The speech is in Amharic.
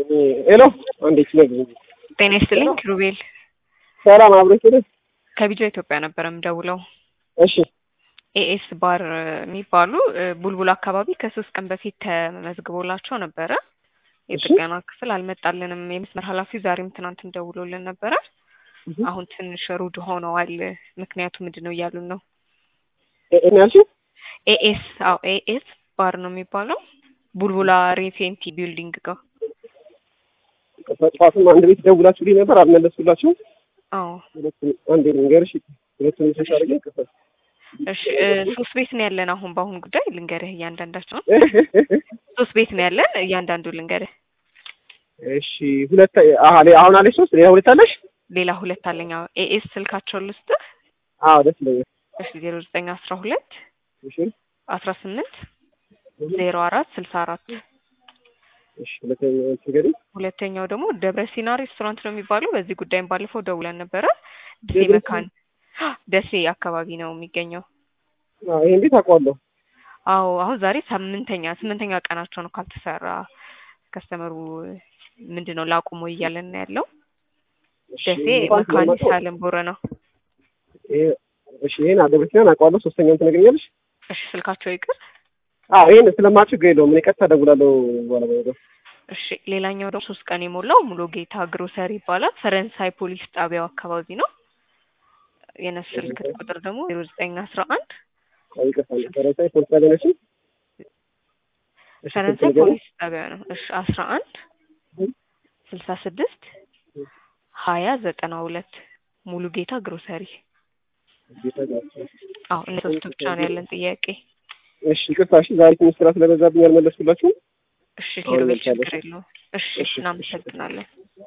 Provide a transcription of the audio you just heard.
ሄሎ እንዴት ነህ? ጤና ይስጥልኝ ኪሩቤል ሰላም አብረሽ ሄደ? ከቢጃ ኢትዮጵያ ነበረ የምደውለው። እሺ ኤኤስ ባር የሚባሉ ቡልቡል አካባቢ ከሶስት ቀን በፊት ተመዝግቦላቸው ነበረ። የጥገና ክፍል አልመጣልንም። የመስመር ኃላፊው ዛሬም ትናንትም ደውሎልን ነበረ። አሁን ትንሽ ሩድ ሆነዋል። ምክንያቱ ምንድን ነው እያሉን ነው። እኔ ያልሽው ኤኤስ አዎ ኤኤስ ባር ነው የሚባለው ቡልቡላ ሬፌንቲ ቢልዲንግ ጋር ጠዋትም አንድ ቤት ደውላችሁልኝ ነበር አልመለስኩላችሁም። አዎ ሁለቱም አንዴ ልንገርሽ፣ ሁለቱም ሴሽ አድርጌ ይከፈል እሺ እ ሶስት ቤት ነው ያለን አሁን በአሁን ጉዳይ ልንገርህ እያንዳንዳቸውን ሶስት ቤት ነው ያለን እያንዳንዱ ልንገርህ እሺ ሁለት አሀ ሌ- አሁን አለሽ ሶስት ሌላ ሁለት አለሽ? ሌላ ሁለት አለኝ አዎ ኤኤስ ስልካቸውን ልስጥህ አዎ ደስ ይለኛል። እሺ ዜሮ ዘጠኝ አስራ ሁለት እሺ አስራ ስምንት ዜሮ አራት ስልሳ አራት እሺ ሁለተኛው ንገሪኝ። ሁለተኛው ደግሞ ደብረ ሲና ሬስቶራንት ነው የሚባለው በዚህ ጉዳይም ባለፈው ደውለን ነበረ ደሴ ደብረ መካን ደሴ አካባቢ ነው የሚገኘው አዎ ይሄን ቤት አውቀዋለሁ። አዎ አሁን ዛሬ ስምንተኛ ስምንተኛ ቀናቸው ነው ካልተሰራ ከስተመሩ ምንድን ነው ላቁሞ እያለን ነው ያለው እሺ ደሴ እንኳን መካኒሳ ስለማውቀው ለምቦረ ነው ይሄ እሺ ይሄን አደረስኛን አውቀዋለሁ። ሶስተኛውን ትነግሪኛለሽ? እሺ ስልካቸው ይቅር አዎ ይሄን ስለማውቅ ችግር የለውም። እኔ ቀጥታ እደውላለሁ ባለሙያ ጋር። እሺ ሌላኛው ደግሞ ሶስት ቀን የሞላው ሙሉ ጌታ ግሮሰሪ ይባላል ፈረንሳይ ፖሊስ ጣቢያው አካባቢ ነው የነሱ ስልክ ቁጥር ደግሞ ዜሮ ዘጠኝ አስራ አንድ አዎ ይቅርታ ፈረንሳይ ፖሊስ ጣቢያ ነሽ? እሺ ፈረንሳይ ስልክ ንገሪኝ። ፖሊስ ጣቢያ ነው እሺ አስራ አንድ ስልሳ ስድስት ሀያ ዘጠና ሁለት ሙሉ ጌታ ግሮሰሪ ጌታ ጋር። አዎ እነ ሶስቱ ብቻ ነው ያለን ጥያቄ እሺ ይቅርታ እሺ ዛሬ ትንሽ ስራ ስለበዛብኝ አልመለስኩላችሁም። እሺ አሁን ኪሩቤል መልካለሁ። ችግር የለውም እሺ እሺ፣ እሺ። እናመሰግናለን